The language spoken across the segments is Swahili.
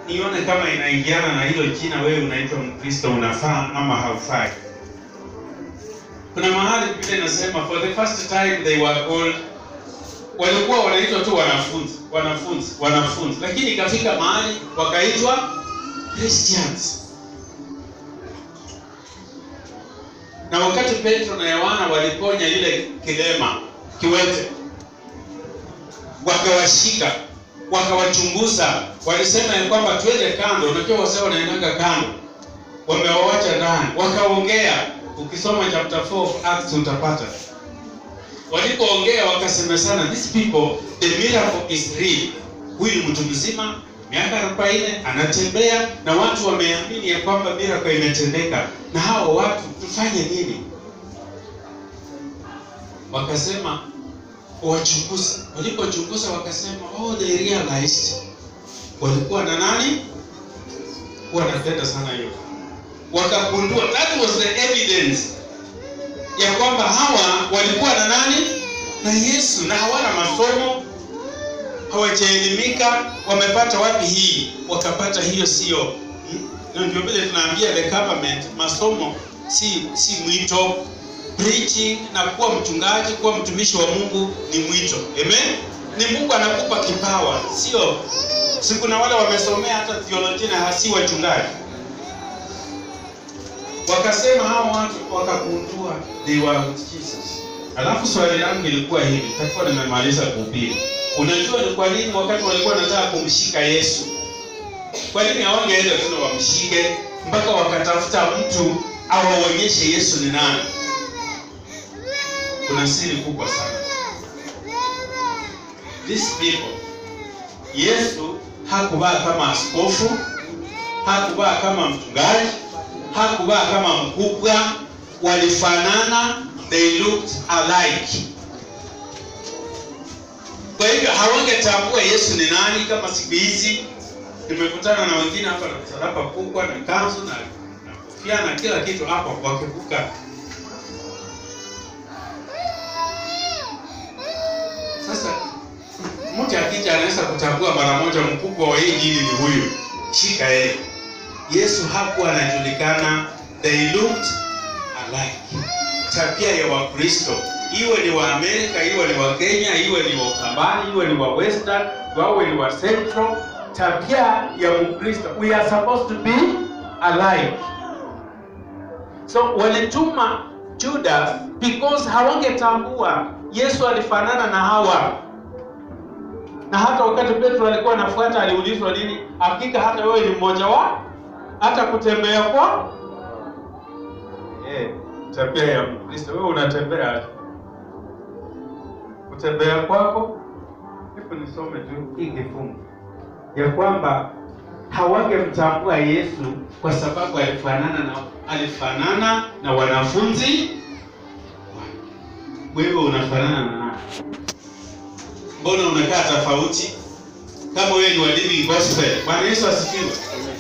nione kama inaingiana na hilo jina wewe unaitwa Mkristo unafaa ama haufai. Kuna mahali Biblia inasema for the first time they were called walikuwa wanaitwa tu wanafunzi, wanafunzi, wanafunzi, lakini ikafika mahali wakaitwa Christians. Na wakati Petro na Yohana waliponya yule kilema kiwete, wakawashika wakawachunguza, walisema ya kwamba twende kando. Unajua wasee wanaendaga kando, wamewawacha ndani, wakaongea. Ukisoma chapter 4 of Acts utapata walipoongea wakasemesana, these people the miracle is real. Huyu ni mtu mzima miaka 40 anatembea na watu wameamini ya kwamba miracle imetendeka, na hao watu tufanye nini? Wakasema wachunguza. Walipochunguza wakasema, oh, they realized walikuwa na nani, wanapenda sana hiyo, wakagundua that was the evidence ya kwamba hawa walikuwa na nani na Yesu, na hawana masomo, hawajaelimika. Wamepata wapi hii? Wakapata hiyo sio hmm? Na ndio vile tunaambia the government, masomo si si mwito. Preaching na kuwa mchungaji, kuwa mtumishi wa Mungu ni mwito. Amen, ni Mungu anakupa kipawa, sio si. Kuna wale wamesomea hata theolojia na hasi wachungaji wakasema hao watu wakagundua they were with Jesus. Alafu swali langu ilikuwa hivi, takuwa nimemaliza kuhubiri. Unajua ni kwa nini wakati walikuwa wanataka kumshika Yesu, kwa nini hawangeenda tu wamshike mpaka wakatafuta mtu awaonyeshe Yesu ni nani? Kuna siri kubwa sana. These people, Yesu hakuvaa kama askofu, hakuvaa kama mchungaji hakuvaa kama mkubwa, walifanana, they looked alike. Kwa hivyo hawangetambua Yesu ni nani. Kama siku hizi nimekutana na wengine hapa na msalaba kubwa na kanzu na na kofia na kila kitu hapa, wakivuka sasa, mtu akija anaweza kutambua mara moja mkubwa wa hii dini ni huyu, shika yeye. Yesu hakuwa anajulikana, they looked alike. Tabia ya Wakristo, iwe ni wa Amerika, iwe ni wa Kenya, iwe ni wa Ukambani, iwe ni wa Western, wawe ni wa Central, tabia ya Mkristo, we are supposed to be alike. So walituma Judas because hawangetambua Yesu alifanana na hawa na hata wakati Petro alikuwa anafuata aliulizwa nini, hakika hata wewe ni mmoja wao hata kutembea kwa eh, tabia ya Mkristo. Wewe unatembea aje? Kutembea kwako, hebu nisome tu hii kifungu ya kwamba hawangemtambua Yesu kwa sababu alifanana na alifanana na wanafunzi. Wewe unafanana na nani? Mbona unakaa tofauti? Kama wewe ni wa Living Gospel. Bwana Yesu asifiwe.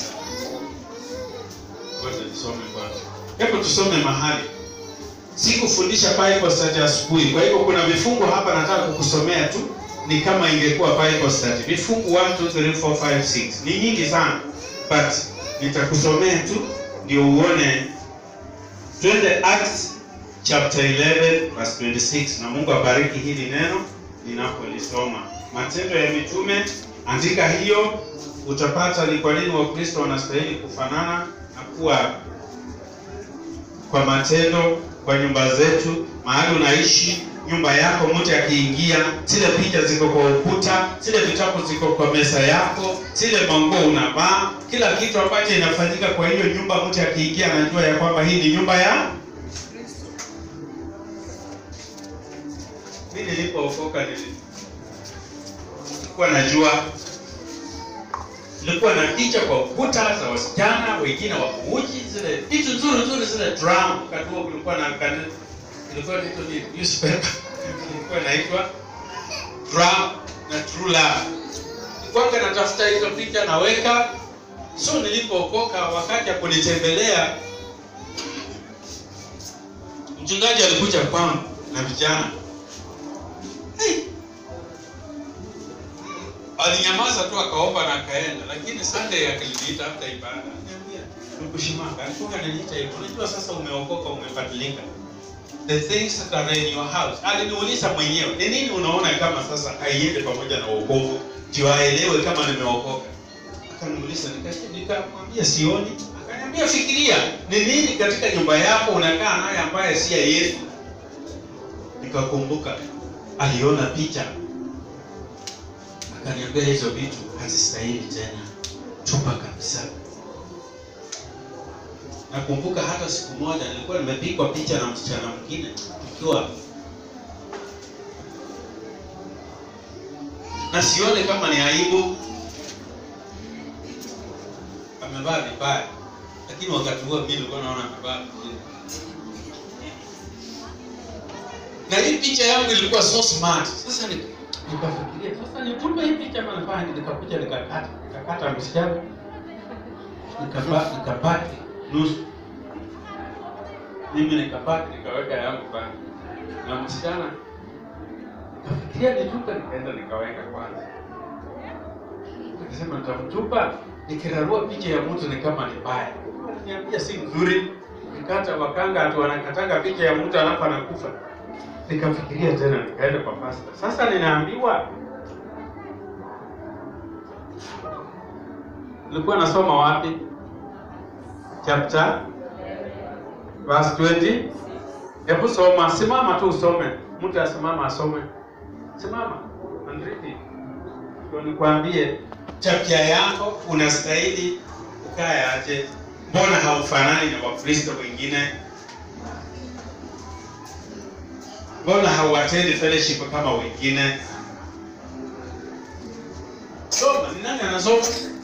Ngoja nisome kwanza. Hebu tusome mahali. Sikufundisha Bible study asubuhi. Kwa hivyo kuna vifungu hapa nataka kukusomea tu ni kama ingekuwa Bible study. Vifungu 1 2 3 4 5 6. Ni nyingi sana. But nitakusomea tu ndio uone. Twende Acts chapter 11 verse 26 na Mungu abariki hili neno ninapolisoma. Matendo ya Mitume, andika hiyo utapata ni kwa nini Wakristo wanastahili kufanana na kuwa kwa matendo kwa nyumba zetu, mahali unaishi, nyumba yako, mtu akiingia, zile picha ziko kwa ukuta, zile vitabu ziko kwa meza yako, zile manguo unavaa, kila kitu ambacho inafanyika kwa hiyo nyumba, mtu akiingia anajua ya kwamba hii ni nyumba ya mimi. Nilipookoka nilikuwa najua nilikuwa na picha kwa ukuta za wasichana wengine wa kuuji, zile vitu nzuri nzuri, zile drum. Wakati huo kulikuwa na kanisa, ilikuwa inaitwa ni newspaper, ilikuwa inaitwa drum na true love. Nilikuwa natafuta hizo picha naweka. So nilipookoka, wakati ya kunitembelea, mchungaji alikuja kwangu na vijana hey. alinyamaza tu akaomba na akaenda, lakini Sunday akaliniita after ibada, akaniambia nikushimanga, alikuwa ananiita hivyo, unajua sasa umeokoka, umebadilika the things that are in your house. Aliniuliza mwenyewe, ni nini unaona kama sasa haiende pamoja na wokovu, ndio aelewe kama nimeokoka. Akaniuliza, nika- nikamwambia sioni. Akaniambia fikiria, ni nini katika nyumba yako unakaa naye ambaye si ya Yesu. Nikakumbuka aliona picha, akaniambia hizo vitu hazistahili tena, tupa kabisa. Nakumbuka hata siku moja nilikuwa nimepigwa picha na msichana mwingine tukiwa na sione kama ni aibu, amevaa vibaya, lakini wakati huo mimi nilikuwa naona amevaa vizuri, na hii picha yangu ilikuwa so smart. Sasa ni- nikafikiria sasa nitupe hii picha ama nifanye, nikakuja nikakata nikakata msichana nikaba- nikabaki nusu mimi nikabaki nikaweka yangu pale na msichana kafikiria nitupe nikaenda nikaweka kwanza nikasema nitamtupa nikirarua picha ya mtu ni kama ni mbaya niambia si nzuri nikata wakanga atu wanakatanga picha ya mtu alafu anakufa nikafikiria tena nikaenda kwa pasta sasa ninaambiwa nilikuwa nasoma wapi chapter verse 20 hebu soma simama tu usome mtu asimama asome simama and read it ndio nikwambie tabia yako unastahili ukae aje mbona haufanani na wakristo wengine mbona hauatendi fellowship kama wengine soma ni nani anasoma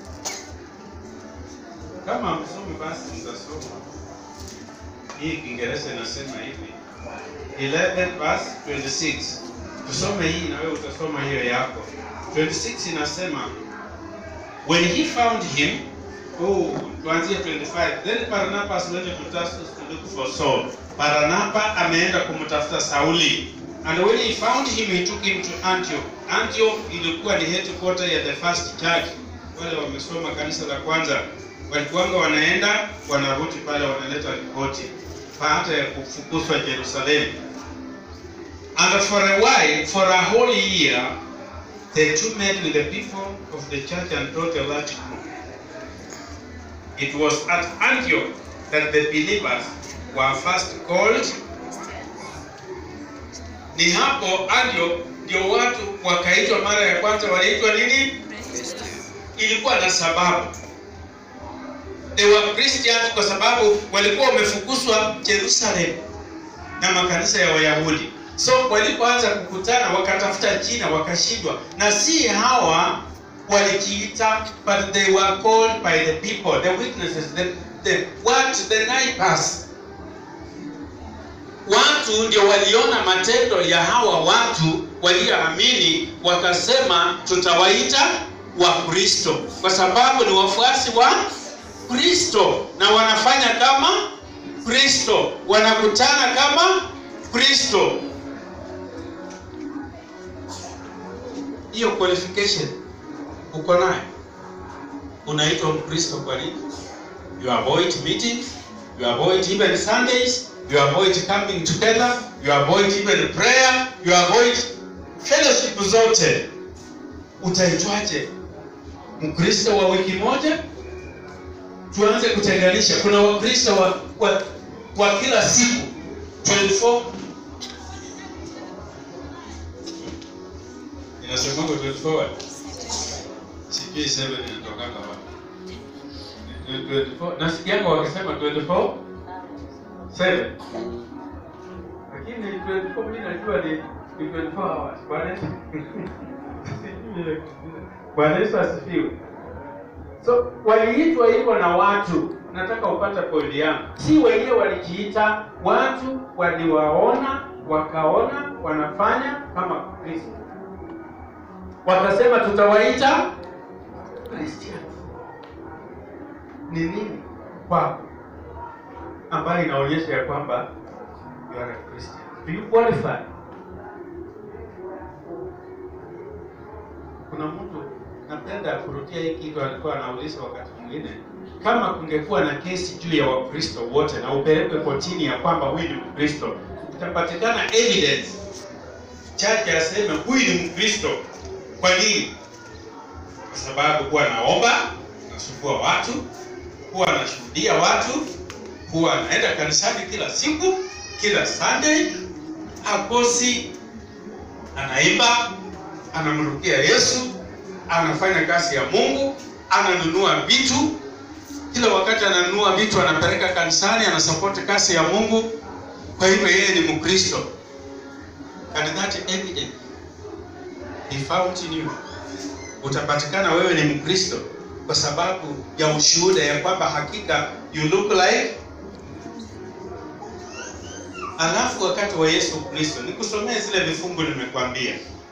kama msomi basi mtasoma hii kiingereza inasema hivi 11 verse 26 tusome hii na wewe utasoma hiyo yako 26 inasema when he found him oh tuanzie 25 then barnabas went to tarsus to look for saul barnaba ameenda kumtafuta sauli and when he found him he took him to antioch antioch ilikuwa ni headquarter ya the first church wale wamesoma kanisa la kwanza walikuwanga wanaenda wanarudi pale wanaleta ripoti baada ya kufukuzwa Jerusalemu. And for a while, for a whole year, the two met with the people of the church and taught a large group. It was at Antioch that the believers were first called. Ni hapo Antioch ndio watu wakaitwa mara ya kwanza, waliitwa nini? Ilikuwa na sababu they were Christians kwa sababu walikuwa wamefukuzwa Jerusalem na makanisa ya Wayahudi. So walipoanza kukutana wakatafuta jina wakashindwa, na si hawa walijiita, but they were called by the people, the witnesses, the, the what, the neighbors. Watu ndio waliona matendo ya hawa watu walioamini, wakasema tutawaita Wakristo kwa sababu ni wafuasi wa Kristo na wanafanya kama Kristo, wanakutana kama Kristo. Hiyo qualification uko nayo, unaitwa Mkristo. Kwa nini? You avoid meetings, you avoid even Sundays, you avoid coming together, you avoid even prayer, you avoid fellowship zote. Utaitwaje Mkristo wa wiki moja? tuanze kutenganisha. Kuna Wakristo wa, wa, wa kila siku 24 inasemanga 24 wapi? sijui 7 inatokanga wapi? Ni 24 nasikianga wakisema 24 7 lakini 24 mimi najua ni ni 24 hours. Bwana Yesu Bwana Yesu asifiwe. So waliitwa hivyo na watu, nataka upata pointi yangu, si wenyewe walijiita, watu waliwaona, wakaona wanafanya kama Kristo, wakasema tutawaita Christians. Ni nini kwako ambayo inaonyesha ya kwamba you are a Christian? Do you qualify? Kuna mtu narudia hii kitu alikuwa anauliza wakati mwingine, kama kungekuwa na kesi juu ya Wakristo wote na upelekwe kotini ya kwamba huyu ni Mkristo, itapatikana evidence chache aseme huyu ni Mkristo. Kwa nini? Kwa sababu huwa anaomba, anasumbua watu, huwa anashuhudia watu, huwa anaenda kanisani kila siku, kila Sunday, hakosi, anaimba, anamrukia Yesu, anafanya kazi ya Mungu, ananunua vitu kila wakati, ananunua vitu, anapeleka kanisani, anasapoti kazi ya Mungu. Kwa hivyo yeye ni Mkristo. And that evidence be found in you. Utapatikana wewe ni Mkristo kwa sababu ya ushuhuda ya kwamba hakika you look like. Alafu wakati wa Yesu Kristo, nikusomee zile vifungu nimekwambia.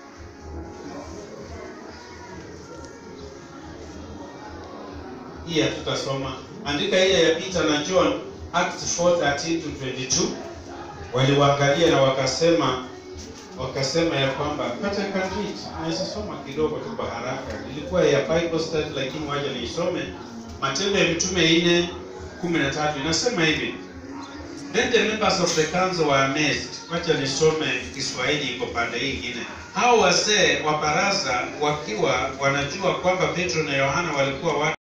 Hii hatutasoma, andika ile ya Peter na John, Acts 4:13 to 22. Waliwaangalia na wakasema wakasema ya kwamba but I can read. Naweza soma kidogo tu kwa haraka. Ilikuwa ya Bible study lakini waje niisome. Matendo ya Mitume 4 13 inasema hivi. Then the members of the council were amazed. Wacha nisome Kiswahili iko pande hii nyingine. Hao wazee wa baraza wakiwa wanajua kwamba Petro na Yohana walikuwa watu